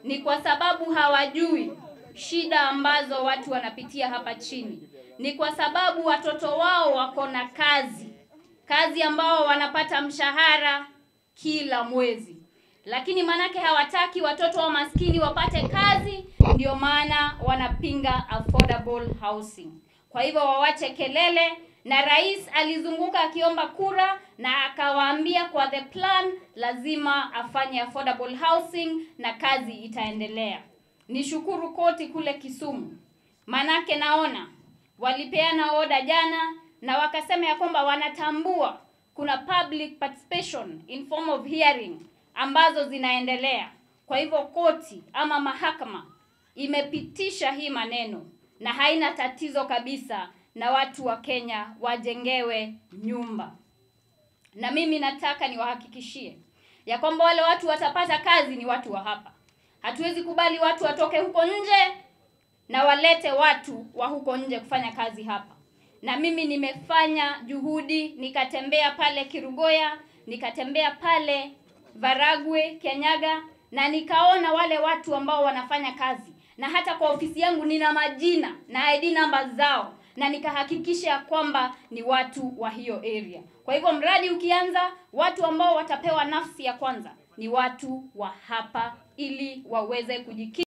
ni kwa sababu hawajui shida ambazo watu wanapitia hapa chini, ni kwa sababu watoto wao wako na kazi, kazi ambao wanapata mshahara kila mwezi, lakini maanake hawataki watoto wa maskini wapate kazi, ndio maana wanapinga affordable housing. Kwa hivyo wawache kelele, na rais alizunguka akiomba kura na akawaambia kwa the plan lazima afanye affordable housing na kazi itaendelea. Nishukuru koti kule Kisumu, manake naona walipeana oda jana na wakasema ya kwamba wanatambua kuna public participation in form of hearing ambazo zinaendelea. Kwa hivyo koti ama mahakama imepitisha hii maneno na haina tatizo kabisa na watu wa Kenya wajengewe nyumba. Na mimi nataka niwahakikishie ya kwamba wale watu watapata kazi ni watu wa hapa. Hatuwezi kubali watu watoke huko nje na walete watu wa huko nje kufanya kazi hapa. Na mimi nimefanya juhudi, nikatembea pale Kirugoya, nikatembea pale Varagwe, Kenyaga na nikaona wale watu ambao wanafanya kazi, na hata kwa ofisi yangu nina majina na ID namba zao, na nikahakikisha kwamba ni watu wa hiyo area. Kwa hivyo mradi ukianza, watu ambao watapewa nafsi ya kwanza ni watu wa hapa, ili waweze kujikimu